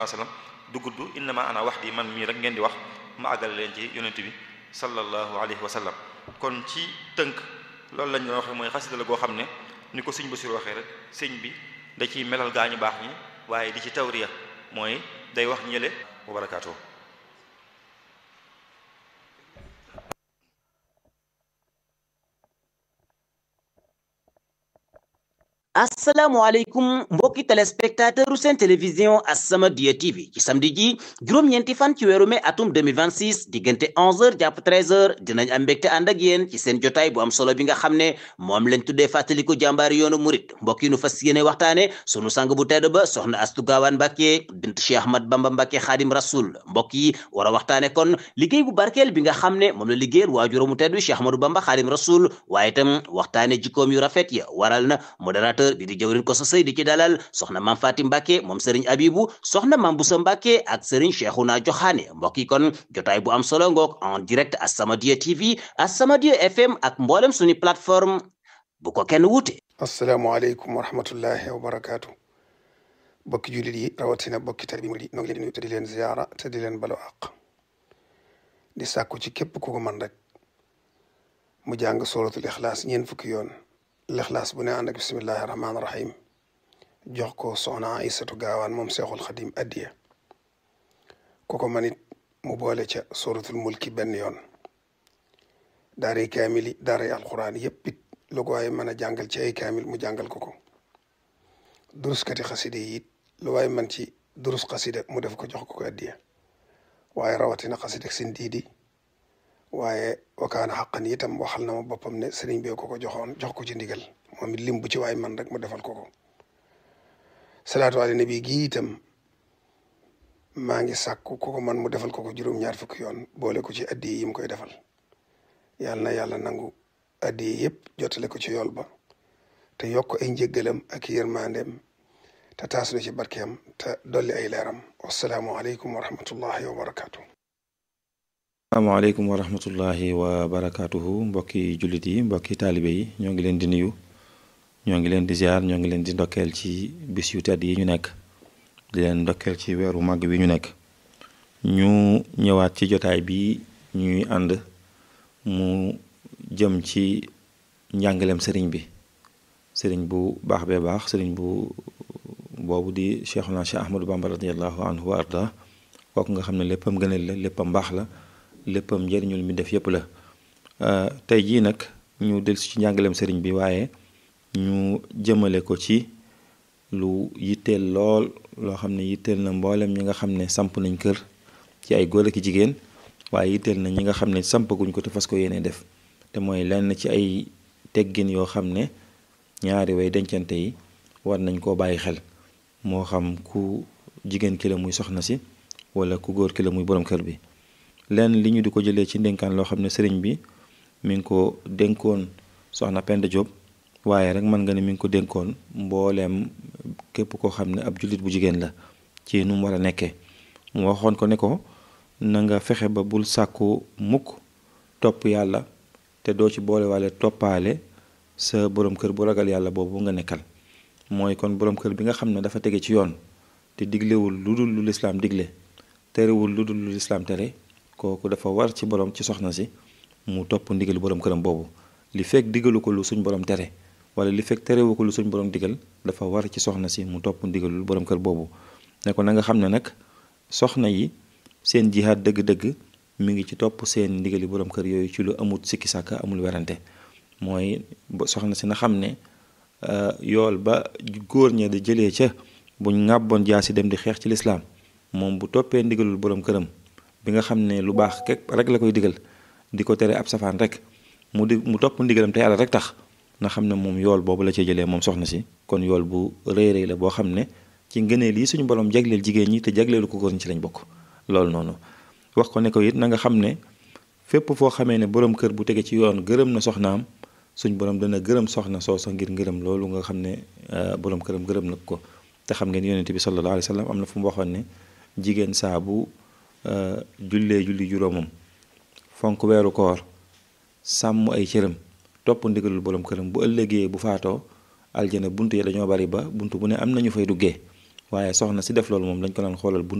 sallam du gudd innama ana wax di man mii rek ngeen di wax ma àggale leen ci yonent bi sallallahu alayhi wa sallam kon ci tënk loolu lañ doon waxee mooy xasida la goo xam ne ni ko sëñ Basiru waxee rek sëñ bi da ciy melal gaañu baax ñi waaye di ci tawriya mooy day wax ñële wa barakaatu asalaamaaleykum mbokki téléspectateur u seen télévision As-Samadiyya TV ci samedi ji juróom-ñeenti fan ci weeru mai atum 2026 diggante 11h jàpp 13h dinañ am mbégte ànd ak yéen ci seen jotaay bu am solo bi nga xam ne moom lañ tuddee fàttaliku jàmbaari yoonu murit mbokk yi nu fas yéene waxtaane sunu sang bu tedd ba soxna Astu Gaawaan Mbàkke bint Cheikh Ahmad Bamba Mbàkke Xaadim Rasul mbokk yi war a waxtaane kon liggéey bu barkeel bi nga xam ne moom la liggéeyal waajuro mu tedd Cheikh Ahmadou Bamba Xaadim Rasul waaye itam waxtaane jikkoom yu rafet ya waral na modérateur bi di jëwrin ko sa sëy di ci dalal soxna maam Fatim Mbàkke moom sëriñ Abibu soxna maam Busa Mbàkke ak sëriñ Cheikhouna Joxaane mbokk yi kon jotaay bu am solo ngoog en direct As-Samadiyya TV As-Samadiyya FM ak mboolem suñu plateforme bu ko kenn wuute asalaamaaleykum wa rahmatullahi wa barakaatu bokki jullit yi rawatina bokki tari bi mu di noo ngi leen di nuyu te di leen ziyaara te di leen balo àq di sàkku ci képp ku ko man rek mu jàng suratul ixlaas ñeen fukki yoon lixlaas bu ne ànd ak bismillahi rahmaani rahim jox ko soxna Aysatu gaawaan moom seexul xadim addiya ku ko manit mu boole ca suratul mulki benn yoon daaray kaamili daaray alquran yépp it lu ko waaye mën a jàngal ci ay kaamil mu jàngal ko ko duruskati xaside yi it lu waaye man ci durus xaside mu def ko jox ko ko addiya waaye rawatina xaside sin diidi waaye wakaana xaqan itam waxal na ma boppam ne sëriñ bee ko ko joxoon jox ko ci ndigal moom it lim bu ci waay man rek mu defal ko ko salaatu ala nabi gi itam maa ngi sàkku ku ko man mu defal ko ko juróom-ñaar fukki yoon boole ko ci addi yi mu koy defal yàlla na yàlla nangu addi yi yëpp jotale ko ci yool ba te yokk ay njëggalam ak yërmandeem te taas na ci barkeem te dolli ay leeram wasalaamu aleykum wa rahmatullahi wa barakaatu. asalaamaaleykum wa rahmatullahi wa barakaatuhu mbokki jullit yi mbokki taalibe yi ñoo ngi leen di nuyu ñoo ngi leen di ziar ñoo ngi leen di ndokkeel ci bis yu tedd yi ñu nekk di leen ndokkeel ci weeru màgg wi ñu nekk ñu ñëwaat ci jotaay bi ñuy ànd mu jëm ci njàngaleem sëriñ bi sëriñ bu baax bee baax sëriñ bu boobu di Cheikhuna Cheikh Ahmadou Bamba radiallahu anhu wa arda kooku nga xam ne léppam gënal la léppam baax la léppam njëriñul mi def yépp la tey jii nag ñu dellusi ci njàngaleem sëriñ bi waaye ñu jëmale ko ci lu yitteel lool loo xam ne yitteel na mboolem ñi nga xam ne samp nañ kër ci ay góor ak jigéen waaye yitteel na ñi nga xam ne sampaguñ ko te fas ko yéene def te mooy lenn ci ay teggin yoo xam ne ñaari way dencante yi war nañ koo bàyyi xel moo xam ku jigéen ki la muy soxna si wala ku góor ki la muy borom kër bi lenn li ñu di ko jëlee ci ndénkaan loo xam ne sëriñ bi mi ngi ko dénkoon soxna Penda Diop waaye rek mën nga ne mi ngi ko dénkoon mbooleem képp koo xam ne ab jullit bu jigéen la ci nu mu war a nekkee mu waxoon ko ne ko na nga fexe ba bul sàkku mukk topp yàlla te doo ci boole waale toppaale sa borom kër bu ragal yàlla boobu nga nekkal mooy kon borom kër bi nga xam ne dafa tege ci yoon te diglewul lu dul lu lislaam digle terewul lu dul lu lislaam tere kooku dafa war ci borom ci soxna si mu topp ndigal borom këram boobu li fekk digalu ko lu suñ borom tere wala li fekk terewu ko lu suñ borom digal dafa war ci soxna si mu topp ndigalul borom kër boobu ne ko na nga xam ne nag soxna yi seen jihaad dëgg-dëgg mi ngi ci topp seen ndigali borom kër yooyu ci lu amut sikki sàkka amul werante mooy soxna si na xam ne yool ba góor ña di jëlee ca buñ ŋàbboon jaasi dem di xeex ci lislaam moom bu toppee ndigalul borom këram bi nga xam ne lu baax kek rek la koy digal di ko tere ab safaan rek mu di mu topp ndigalam te yàlla rek tax na xam ne moom yool boobu la cee jëlee moom soxna si kon yool bu rëy rëy la boo xam ne ci ngëneel yi suñu borom jagleel jigéen ñi te jagleelu ko góor ñi ci lañ bokk loolu noonu wax ko ne ko it na nga xam ne fépp foo xamee ne borom kër bu tege ci yoon gërëm na soxnaam suñ borom dana gërëm soxna soosa ngir ngërëm loolu nga xam ne borom këram gërëm na ko te xam ngeen yonent bi sallallahu alayhi wa sallam am na fu mu waxoon ne jigéen saa bu jullee julli juróomam fonk weeru koor sàmm ay cëram topp ndigalul borom këram bu ëllëgee bu faatoo aljana bunt yi dañoo bari ba bunt bu ne am nañu fay duggee waaye soxna si def loolu moom dañ ko doon xoolal